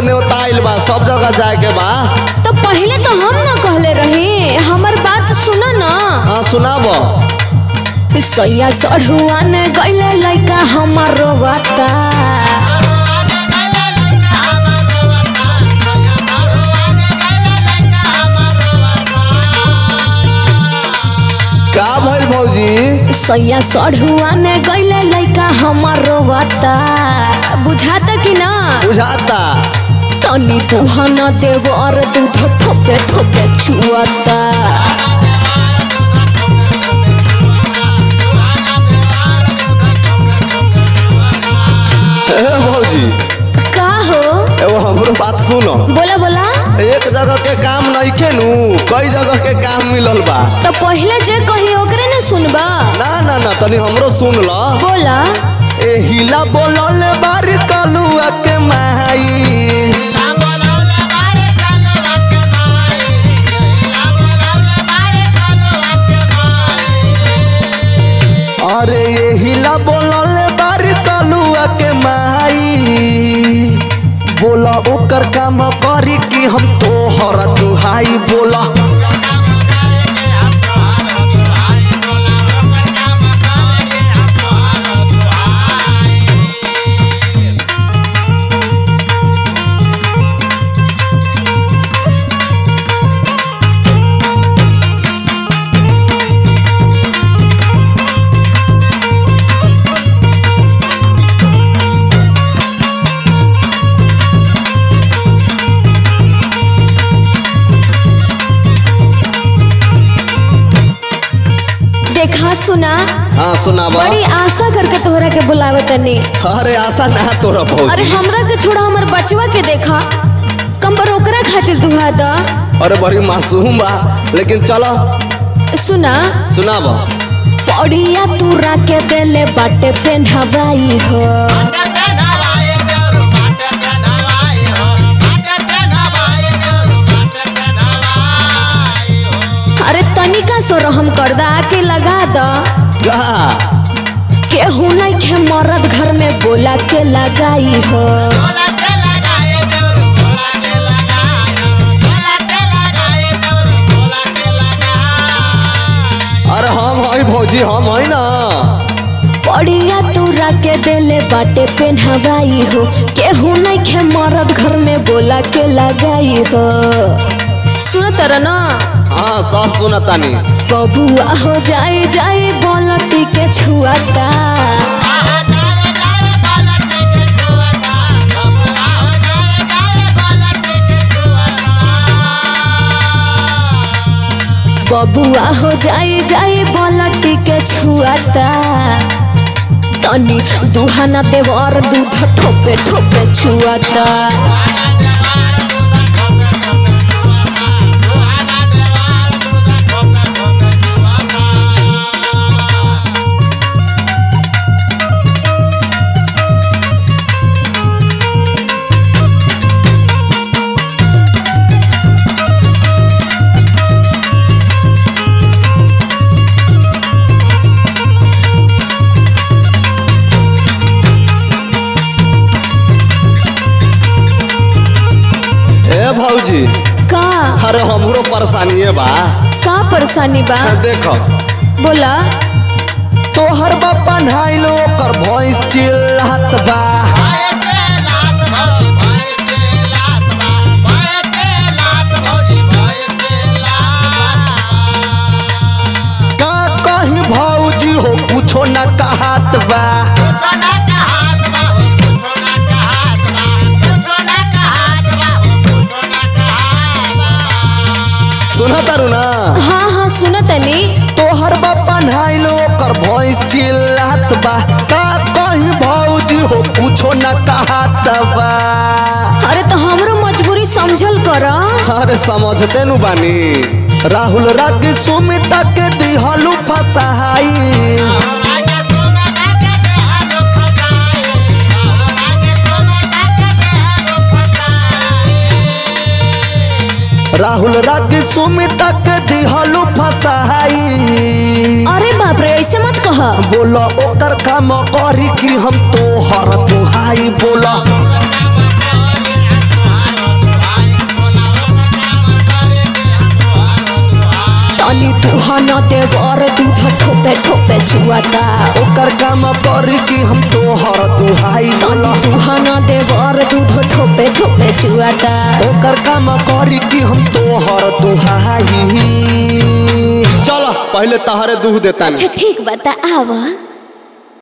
न्योता आइल बा सब जगह जाए के बा तो पहले तो हम ना कहले रही हमर बात सुना ना हाँ सुनाब सैया सढ़ुआ ने गईले लइका हमर रोवाता का भइल भौजी सैया सढ़ुआ ने गईले लइका हमर रोवाता बुझाता कि ना बुझाता तनी तुहन देव और दूध ठोपे ठोपे चुआता ए भौजी का हो एगो हमरो बात सुनो बोला बोला एक जगह के काम नइखे नु कई जगह के काम मिलल बा तो पहले जे कही ओकरे न सुनबा ना ना ना तनी हमरो सुन ल बोला ए हिला बोलल बारी कलुआ के माई अरे ये हिला बोलल बारी कलुआ के माई बोला ओकर काम करी कि हम तोहर दुहाई बोला देखा सुना हाँ सुनाबा बड़ी आशा करके तोहरा के बुलावे तनी अरे आशा ना तोरा अरे भौजी हमरा के छोड़ा हमर बचवा के देखा कंबर ओकरा खातिर दुहा द अरे बड़ी मासूम बा लेकिन चलो सुना सुनाबा पड़िया तूरा के देले बाटे पेन्हवाई हो अरे तनिका सो रहम कर दा आके लगा द का केहू नहीं खे मरद घर में बोला के लगाई हो अरे हम हई भौजी हम हई ना पड़िया तूरा के देले बाटे पेन्हवाई हो केहू नहीं खे मरद घर में बोला के लगाई हो सुन तर ना हाँ सब सुनतानी बबुआ हो जाए जाए बोलती के छुआता बबुआ हो जाए जाए बोलती के छुआता तनी दुहाना देव और दूध ठोपे ठोपे छुआता ए भौजी का अरे हमरो परेशानी बा का परेशानी बा देखो बोला तोहर बापा नहाइलो ओकर भैंस चिल्लात बा का कहीं भौजी हो कुछो न कहत बा सुना तारू ना हाँ हाँ सुन तनी तोहर बापा नहाइलो ओकर भैंस चिल्लात बा का कहीं भौजी हो कुछो न कहत बा अरे तो हमरो मजबूरी समझल कर अरे समझते नु बानी राहुल राग सुमिता के दिहलू फसाई राहुल राग सुमिता के दिहलू फसाई अरे बाप रे ऐसे मत कह बोला ओकर काम करी कि हम तोहर दुहाई बोला तुहन देवर दूध ठोपे ठोपे चुआता ओकर काम करी कि हम तोहर दुहाई बोला तुहन देवर दूध ठोपे ठोपे चुआता ओकर काम करी कि हम तोहर दुहाई चल पहले तहरे दूध देता अच्छा ठीक बता आवा